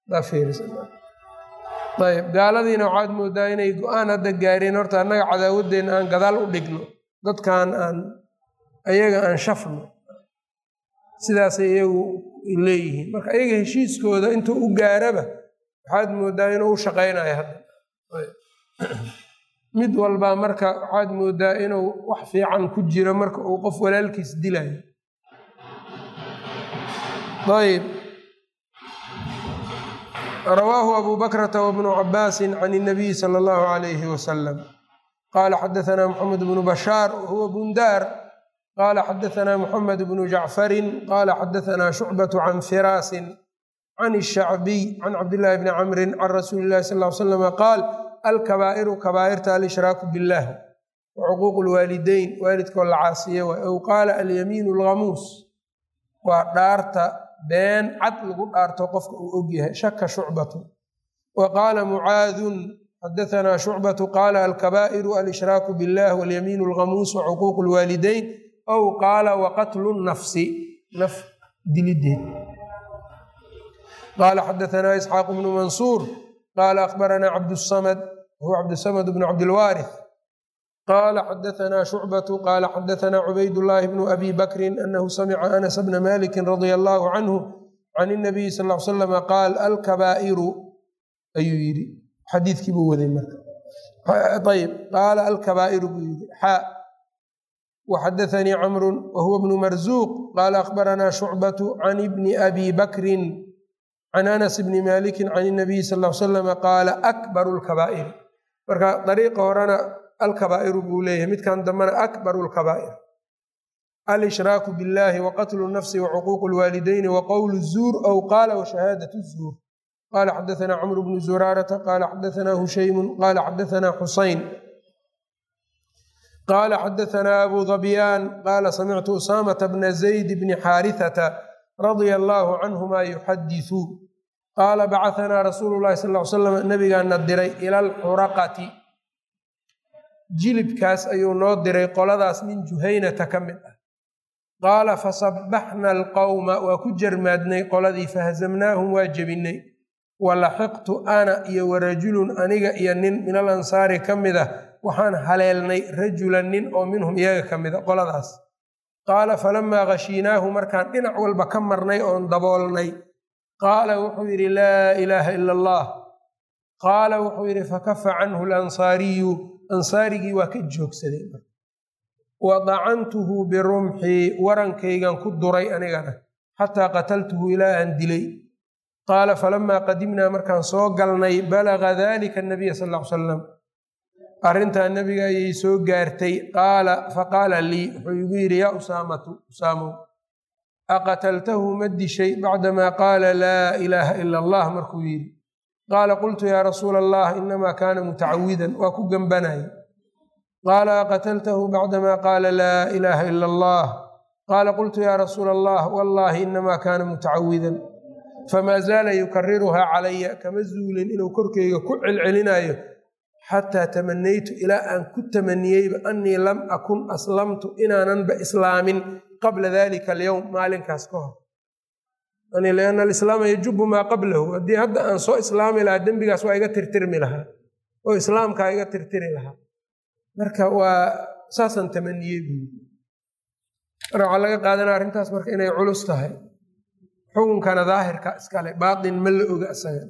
Speaker 1: ayb gaaladiina waxaad moodaa inay go-aan hadda gaareen horta annaga cadaawaddeenna aan gadaal u dhigno dadkan aan ayaga aan shafno sidaasay iyagu leeyihiin marka ayaga heshiiskooda intuu u gaaraba waxaad moodaa inuu u shaqaynayo hadda mid walbaa marka waxaad moodaa inuu wax fiican ku jiro marka uu qof walaalkiis dilayo ayb rawaahu abu bakrata wbnu cabaasi can اnabiy sala allahu alayhi wasalam qala xadaثna mxamed bnu bashaar wahuwa bundaar qala xadaثna mxamed bnu jacfarin qala xadaثna shucbaة can firaasin can الshacbiy can cabdillahi bni camri can rasuuli اlahi sal l slama qaal alkabaa'iru kabaa'irta alshraaku biاllah wacuquuq lwaalideyn waalidkoo la caasiye waay ow qaala alyamiin اlghamuus waa dhaarta been cad lagu dhaarto qofka uu og yahay shaka shucbatu wa qaala mucaadun xadaثna shucbatu qaala alkabaa'iru alshraaku biاllah walyamiin اlghamuus wacuquuq lwaalideyn ow qaala waqatlu nafsi naf dilideed qaala xadaثna isxaaq bnu mansuur qaala akhbarana cabdالsamad huwa cabdsamad bnu cabdilwaarith qaala xadaثna shucbatu qaala xadaثna cubaydاllahi bnu abi bakri anahu samica anas bna maliki radia allahu canhu can الnabiyi sal l slama qaal alkabaa'iru ayuu yidhi xadiidkii buu waday marka ayb qaala alkabaa'iru buu yidhi xaa waxadaثanii camru wahuwa bnu marzuuq qaala akhbarana shucbatu can bni abi bakrin can anas bni maliki can الnabiyi sal l slama qaala akbaru lkabaa'iri marka dariiqa horena alkabaa'iru buu leeyahay midkan dambena akbaru lkabaa'ir alshraaku biاllahi waqatlu nafsi wacuquuq lwaalidayni waqowlu zuur ow qaala washahaadat zuur qala xadaثna cmr bnu zuraarata qala xadaثna hushaymu qala xadaثna xusayn qala xadaثna abu dhabyaan qala samictu usamata bna zayd bni xaarihata radia allahu canhuma yuxadiثu qaala bacaثna rasuulu lahi sal ly slam nabigaana diray ila alxuraqati jilibkaas ayuu noo diray qoladaas min juhaynata ka mid ah qaala fasabaxna alqowma waa ku jarmaadnay qoladii fahazamnaahum waa jebinay walaxiqtu ana iyo warajulun aniga iyo nin min al ansaari ka mid ah waxaan haleelnay rajulan nin oo minhum iyaga ka mida qoladaas qaala falamaa khashiinaahu markaan dhinac walba ka marnay oon daboolnay qaala wuxuu yidhi laa ilaaha ila allah qaala wuxuu yidhi fakafa canhu lansaariyu ansaarigii waa ka joogsaday wadacantuhu birumxii warankaygan ku duray anigana xataa qataltuhu ilaa aan dilay qaala falamaa qadimnaa markaan soo galnay balaga dalika anabiya sal ly salam arrintaa nebiga ayay soo gaartay qaala faqaala lii wuxuu igu yidhi yaa usaamatu usaamow aqataltahu ma dishay bacdamaa qaala laa ilaaha ila allah markuu yidhi qaala qultu yaa rasuula allah inamaa kaana mutacawidan waa ku gembanaya qaala aqataltahu bacdamaa qaala laa ilaaha ila allah qaala qultu yaa rasuula allah wallahi inamaa kaana mutacawidan famaa zaala yukariruhaa calaya kama zuulin inuu korkeyga ku celcelinayo xataa tamanaytu ilaa aan ku tamaniyeyba annii lam akun aslamtu inaananba islaamin qabla dalika alyowm maalinkaas ka hor lianna alislaama yajubu maa qablahu haddii hadda aan soo islaami lahaa dembigaas waa iga tirtirmi lahaa oo islaamkaa iga tirtiri lahaa marka waa saasaan tamaniyey buui marka waxaa laga qaadanaya arrintaas marka inay culus tahay xukunkana daahirka iskale baatin ma la oga isaga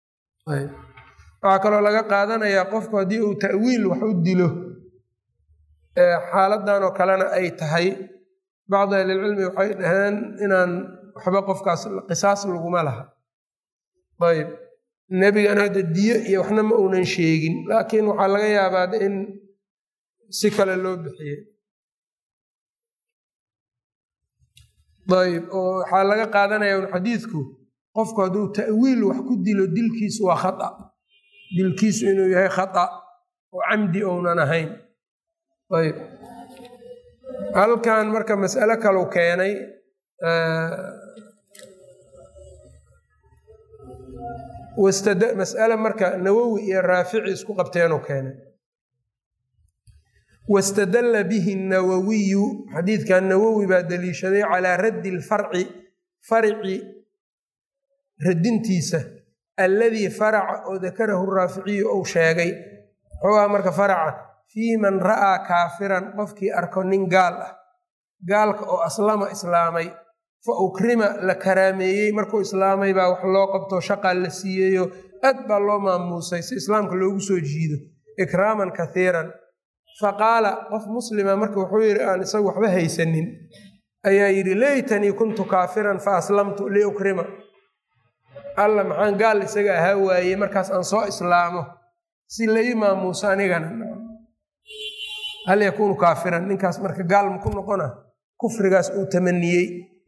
Speaker 1: waxaa kaloo laga qaadanayaa qofku haddii uu ta'wiil wax u dilo xaaladan oo kalena ay tahay bacdu ahlilcilmi waxay dhaheen inaan waxba qofkaas qisaas laguma laha ayb nebigana hadda diyo iyo waxna ma uunan sheegin laakiin waxaa laga yaabaa in si kale loo bixiyey ayb oo waxaa laga qaadanaya un xadiidku qofku hadduu ta'wiil wax ku dilo dilkiisu waa khata dilkiisu inuu yahay khata oo camdi ounan ahayn ayb halkan marka mas'alo kalau keenay mas'ale marka nawowi iyo raafici isku qabteenuu keenay wastadalla bihi nawowiyu xadiidkan nawowi baa daliishaday calaa raddi lfarci farci radintiisa alladii faraca oo dakarahu raaficiyu ou sheegay muxuu aha marka faraca fii man ra'aa kaafiran qofkii arko nin gaal ah gaalka oo aslama islaamay fa ukrima la karaameeyey markuu islaamay baa wax loo qabto shaqaa la siiyeyo aad baa loo maamuusay si islaamka loogu soo jiido ikraaman kathiiran fa qaala qof muslima marka wuxuu yidhi aan isagu waxba haysanin ayaa yidhi leytanii kuntu kaafiran fa aslamtu liukrima alla maxaan gaal isaga ahaa waayey markaas aan soo islaamo si lai maamuuso anigana hal yakuunu kaafiran ninkaas marka gaal maku noqona kufrigaas uu tamaniyey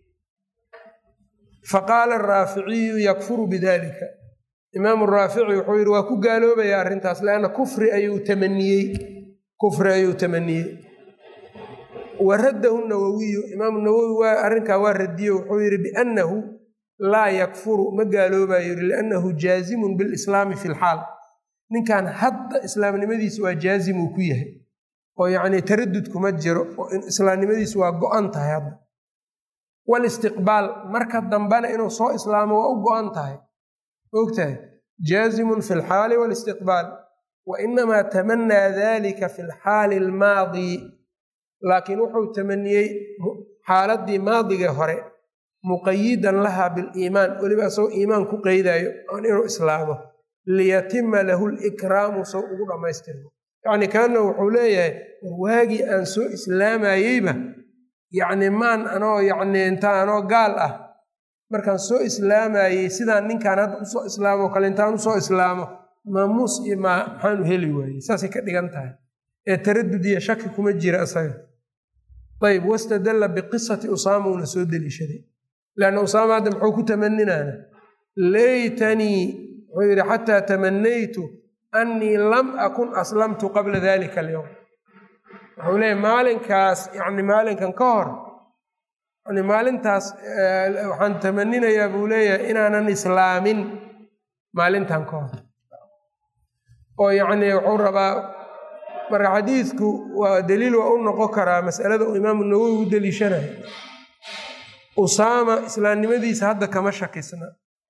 Speaker 1: faqaala araaficiyu yakfuru bidalika imaamu raafici wuxuu yidhi waa ku gaaloobaya arrintaas leanna kufri ayuu tamaniyey kufri ayuu tamaniyey wa raddahu nawowiyu imaamu nawowi waa arrinkaa waa radiye wuxuu yidhi biannahu laa yakfuru ma gaaloobayo yidhi liannahu jaazimun bilislaami fi lxaal ninkan hadda islaamnimadiisa waa jaazim uu ku yahay oo yacnii taradud kuma jiro oo islaamnimadiisu waa go-an tahay hadda walistiqbaal marka dambena inuu soo islaamo waa u go-an tahay ogtahay jaazimun fi lxaali walistiqbaal wa inamaa tamanaa dalika fi lxaali almaadi laakiin wuxuu tamaniyey xaaladii maadigee hore muqayidan laha biliimaan weliba isagoo iimaan ku qeydayo aan inuu islaamo liyatima lahu likraamu sow ugu dhammaystirmo yacni kaana wuxuu leeyahay waagii aan soo islaamayeyba yacni maan anoo yacni intaa anoo gaal ah markaan soo islaamayey sidaan ninkaan hadda usoo islaamo kale intaan usoo islaamo maamuus iyo maa maxaanu heli waayey saasay ka dhigan tahay ee taradud iyo shaki kuma jira isaga ayb wastadalla biqisati usaama uuna soo deliishaday leanna usaama hadda muxuu ku tamaninaana laytanii wuxuu yidhi xataa tamanaytu annii lam akun aslamtu qabla dalika alyowm wuxuu leeyahy maalinkaas yani maalinkan ka hor yani maalintaas waxaan tamaninayaa buu leeyahay inaanan islaamin maalintan ka hor oo yacni wuxuu rabaa marka xadiidku waa daliil waa u noqon karaa masalada uu imaamu nawowi u deliishanayo usaama islaamnimadiisa hadda kama shakisna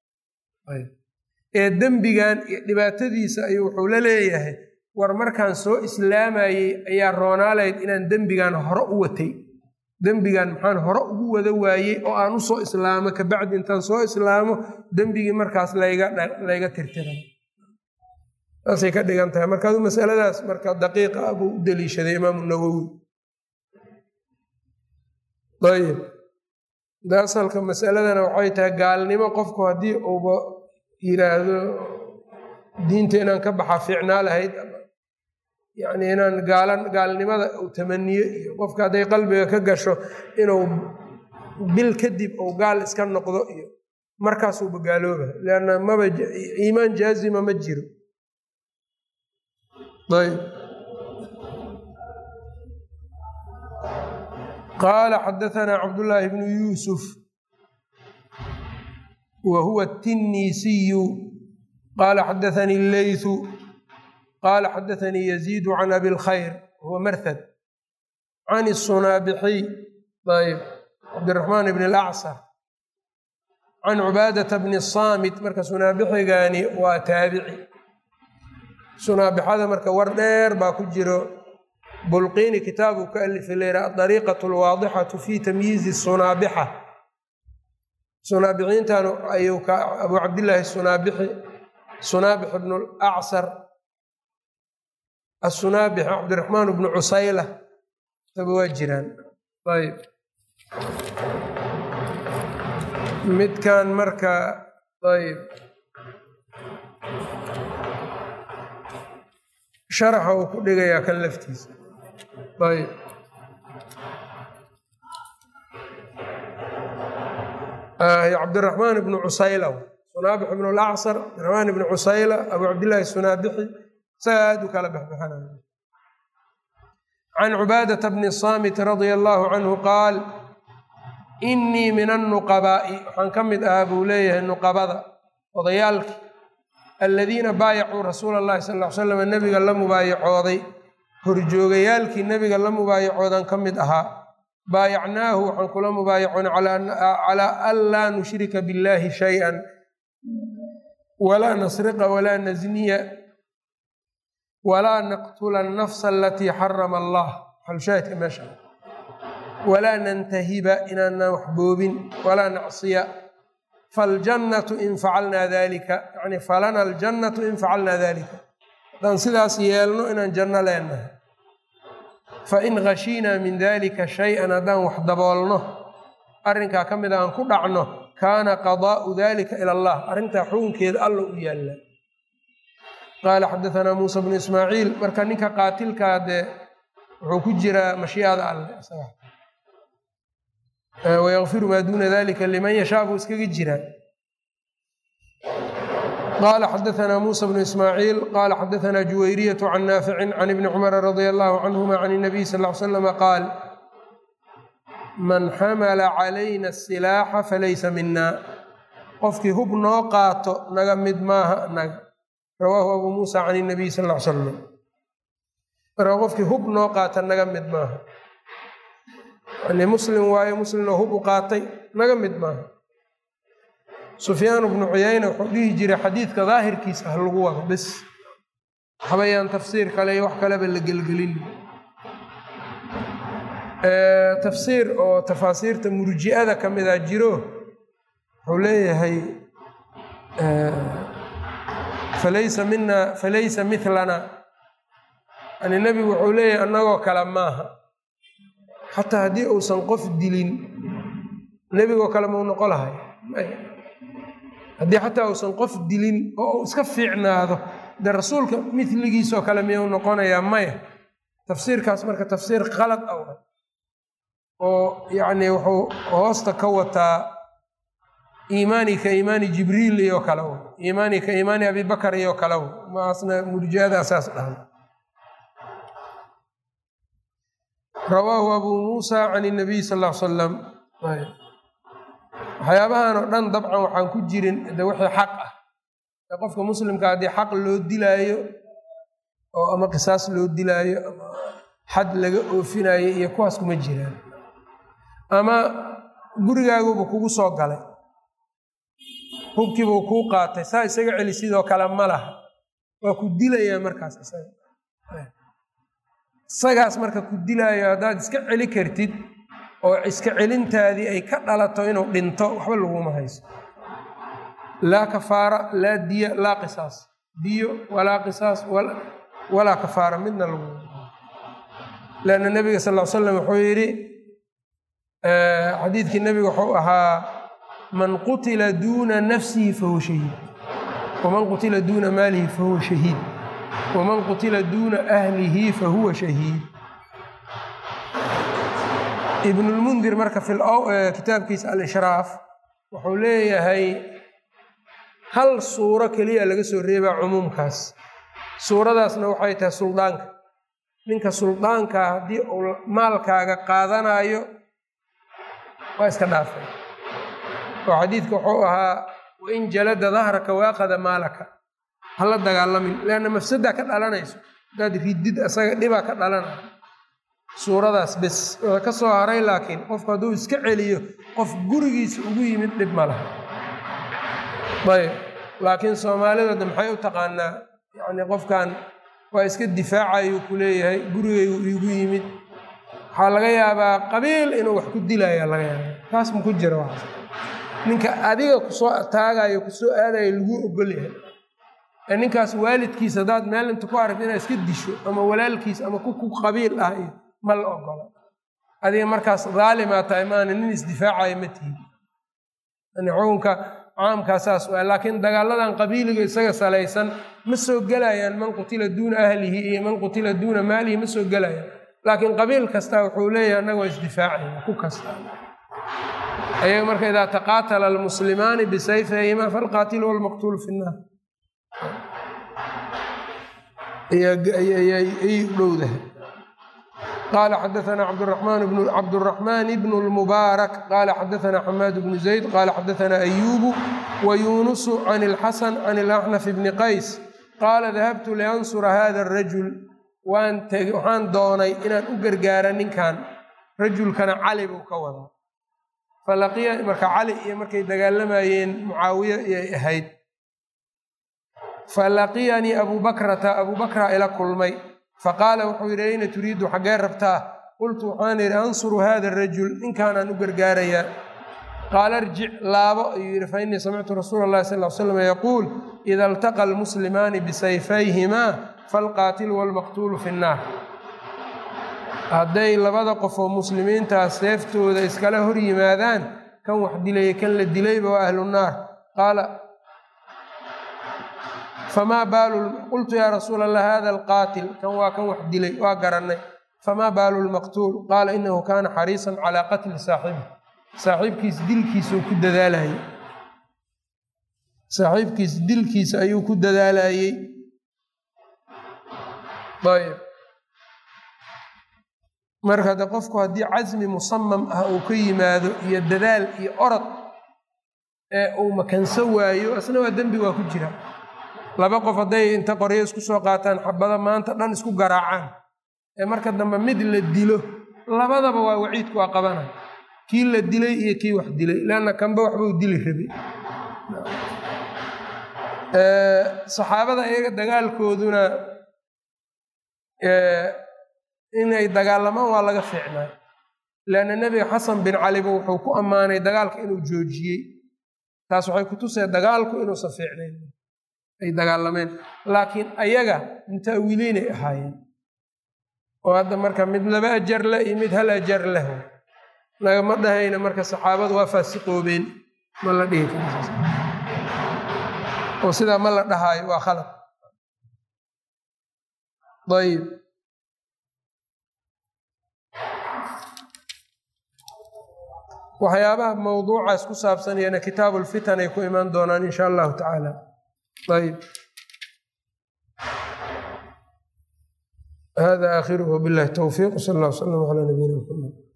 Speaker 1: ee dembigan iyo dhibaatadiisa ayuu wuxuu la leeyahay war markaan soo islaamayey ayaa roonaaleyd inaan dembigan hore u watay dembigan maxaan hore ugu wada waayey oo aan u soo islaamo kabacdi intaan soo islaamo dembigii markaas layga tirtiray saasay ka dhigan tahay marka adu masaladaas marka daqiiqa ah buu u deliishaday imaamu nawowi ayib da asalka masaladana waxay tahay gaalnimo qofku haddii uuba yiraahdo diinta inaan ka baxa fiicnaa lahayd yacni inaan gaalan gaalnimada uu tamaniyo iyo qofka hadday qalbiga ka gasho inuu bil kadib uu gaal iska noqdo iyo markaasuuba gaalooba leanna maba iimaan jaazima ma jiro ayb qaala xadaanaa cabdullaahi bnu yuusuf wa huwa atinniisiyu qaala xadaanii leythu qaala xadaanii yaziidu can abi lkhayr huwa marhad can isunaabixiy ayb cabdiraxmaan bn alacsar can cubaadata bni saamit marka sunaabixigaani waa taabici sunaabixada marka war dheer baa ku jiro bulqiini kitaabuu ka alifi leyra adariiqat alwaadixatu fi tamyiizi sunaabixa sunaabiciintan ayuu ka abu cabdillaahi sunaabixi sunaabix bnu lacsar asunaabix cabdiraxmaan bnu cusayla saba waa jiraan ayb midkan marka ayb sharaxa uu ku dhigayaa kan laftiisa ayb cabdiraxmaan ibnu cusayla sunaabix ibnu lacsar cabdiraxmaan ibnu cusayla abu cabdillaahi sunaabixi isaga aad u kala baxbaxanaya can cubaadata bni saamit radia allaahu canhu qaal innii min annuqabaa'i waxaan ka mid ahaa buu leeyahay nuqabada odayaalki aladiina baayacuu rasuula allahi sal ll ly slam nebiga la mubaayacooday horjoogayaalkii nebiga la mubaayacoodan ka mid ahaa baayacnaahu waxaan kula mubaayacoon calaa an laa nushrika biاllahi shay-an walaa nasriqa walaa nasniya walaa naqtula annafsa alatii xarama allah xalshaahidka meesha walaa nantahiba inaanaan wax boobin walaa nacsiya faljannatu in facalnaa dalika yani falana aljannatu in facalnaa dalika haddaan sidaas yeelno inaan janno leenahay fain khashiinaa min dalika shay-an haddaan wax daboolno arrinkaa ka mida aan ku dhacno kaana qadaa'u dalika ila allah arrintaa xukunkeeda alla u yaalla qaala xadaanaa muusa bnu ismaaciil marka ninka qaatilkaa dee wuxuu ku jiraa mashiicada alle wayakfiru maa duuna dalika liman yashaa buu iskaga jiraa qala xadaanaa muusa bnu ismaaciil qaala xadaanaa juwayriyatu can naaficin can ibni cumara radia allahu canhuma can nabiy sal l slama qaal man xamala calayna asilaaxa falaysa mina qofkii hub noo qaato naga mid maaha naga rawaahu abuu muusa can nabiy sal l salam marka qofkii hub noo qaata naga mid maaha yani muslim waaye muslimnoo hub u qaatay naga mid maaha sufyaan bnu cuyayna wuxuu dhihi jiray xadiidka daahirkiisa ha lagu wado bes waxbayaan tafsiir kale iyo wax kaleba la gelgelin tafsiir oo tafaasiirta murji'ada ka mida jiro wuxuu leeyahay falaysa mina falaysa milana yani nebigu wuxuu leeyahay annagoo kale maaha xataa haddii uusan qof dilin nebigoo kale mau noqo lahay haddii xataa uusan qof dilin oo uu iska fiicnaado dee rasuulka miligiisoo kale miyuu noqonayaa maya tafsiirkaas marka tafsiir qalad ah oo yacni wuxuu hoosta ka wataa iimaani ka iimaani jibriil iyo kale w iimaani ka iimaani abibakar iyo kale w maasna murjiada saas dhahan rawaahu abuu muusa can inabiy sal l salam waxyaabahan oo dhan dabcan waxaan ku jirin de wixii xaq ah ee qofka muslimka haddii xaq loo dilaayo oo ama qisaas loo dilaayo ama xad laga oofinayo iyo kuwaas kuma jiraan ama gurigaaguba kugu soo galay hubkiibuu kuu qaatay saa isaga celi sidoo kale ma laha waa ku dilayaa markaas isaga isagaas marka ku dilaayo haddaad iska celi kartid oo iska celintaadii ay ka dhalato inuu dhinto waxba laguma hayso laa kafaara laa diya laa qisaas diyo walaa qisaas walaa kafaara midna lagu lanna nabiga sal l slam wuxuu yidhi xadiidkii nabiga wuxuu ahaa man qutila duuna nafsihi fahuwa shahiid waman qutila duuna maalihi fahuwa shahiid waman qutila duuna ahlihi fahuwa shahiid ibnulmundir marka kitaabkiisa alishraaf wuxuu leeyahay hal suuro keliya laga soo reebaa cumuumkaas suuradaasna waxay tahay suldaanka ninka suldaankaa haddii uu maalkaaga qaadanayo waa iska dhaafay oo xadiidka wuxuu ahaa wain jalada dahraka waaqada maalaka hala dagaalamin leanna mafsadaa ka dhalanayso hadaad ridid asaga dhibaa ka dhalanaya suuradaas bes waa ka soo haray laakiin qofku hadduu iska celiyo qof gurigiisa ugu yimid dhib ma laha ayb laakiin soomaalidooda maxay u taqaanaa yacni qofkan waa iska difaacayuu ku leeyahay gurigaygu iigu yimid waxaa laga yaabaa qabiil inuu wax ku dilaya laga yaaba taas ma ku jira waxaas ninka adiga kusoo taagayo kusoo aadayo laguu ogol yahay ee ninkaas waalidkiis haddaad meel inta ku aragto inaad iska disho ama walaalkiis ama ku ku qabiil ah iyo ma la ogola adiga markaas daalimaa tahay maana nin isdifaacayo ma tihin yani xukunka caamkaa saas waa laakiin dagaaladan qabiiliga isaga salaysan ma soo gelayaan man qutila duuna ahlihi iyo man qutila duuna maalihi ma soo gelayaan laakiin qabiil kasta wuxuu leeyahay annaga waa isdifaacaya ku kasta ayaga marka idaa taqaatala almuslimaani bisayfihima falqaatilu walmaqtuulu fi nnaar ayay u dhowdahay qaala xadaana cabduraxmaan bnu lmubaarak qaala xadaana xamaad bnu zayd qaala xadaana ayuubu wa yuunusu can ilxasan can ilaxnaf bni qays qaala dahabtu liansura hada arajul waxaan doonay inaan u gargaara ninkan rajulkana cali buu ka wadaa falaqiya marka cali iyo markay dagaalamayeen mucaawiye iyay ahayd falaqiyanii abuu bakrata abuu bakra ila kulmay faqaala wuxuu yidhi ayna turiidu xaggee rabtaa qultu waxaan yidhi ansuru hada arajul ninkaanaan u gargaarayaa qaala irjic laabo ayuu yidhi fa innii samictu rasuula allahi sal l slam yaquul ida iltaqa almuslimaani bisayfayhimaa falqaatilu walmaqtuulu fi nnaar hadday labada qof oo muslimiintaas seeftooda iskala hor yimaadaan kan wax dilaya kan la dilayba waa ahlu nnaar qaala famaa baalu qultu yaa rasuul allah hada alqaatil kan waa kan wax dilay waa garannay famaa baalu lmaqtuul qaala inahu kaana xariisan calaa qatli saaxibi saaxiibkiis dilkiisuu ku dadaalayey saaxiibkiis dilkiisa ayuu ku dadaalayey ayb marka de qofku haddii casmi musamam ah uu ka yimaado iyo dadaal iyo orod ee uu makanso waayo asna waa dembi waa ku jira laba qof hadday inta qoryo isku soo qaataan xabado maanta dhan isku garaacaan ee marka dambe mid la dilo labadaba waa waciidku waa qabanay kii la dilay iyo kii wax dilay leanna kanba waxbuu dili rabay saxaabada iyaga dagaalkooduna inay dagaalamaan waa laga fiicnaa leanna nebiga xasan bin caliba wuxuu ku ammaanay dagaalka inuu joojiyey taas waxay ku tusee dagaalku inuusan fiicnayn ay dagaalameen laakiin ayaga mutaawiiliinay ahaayeen oo hadda marka mid laba ajar leh iyo mid hal ajar leh nagama dhahayna marka saxaabadu waa faasiqoobeen ma la dhihi karo oo sidaa ma la dhahaayo waa khalad ayb waxyaabaha mowduucaas ku saabsanayana kitaabu lfitan ay ku imaan doonaan insha allahu tacaala ayb hada aakhiruhu billahi towfiiq sal allah w slam calaa nabiyina mxamed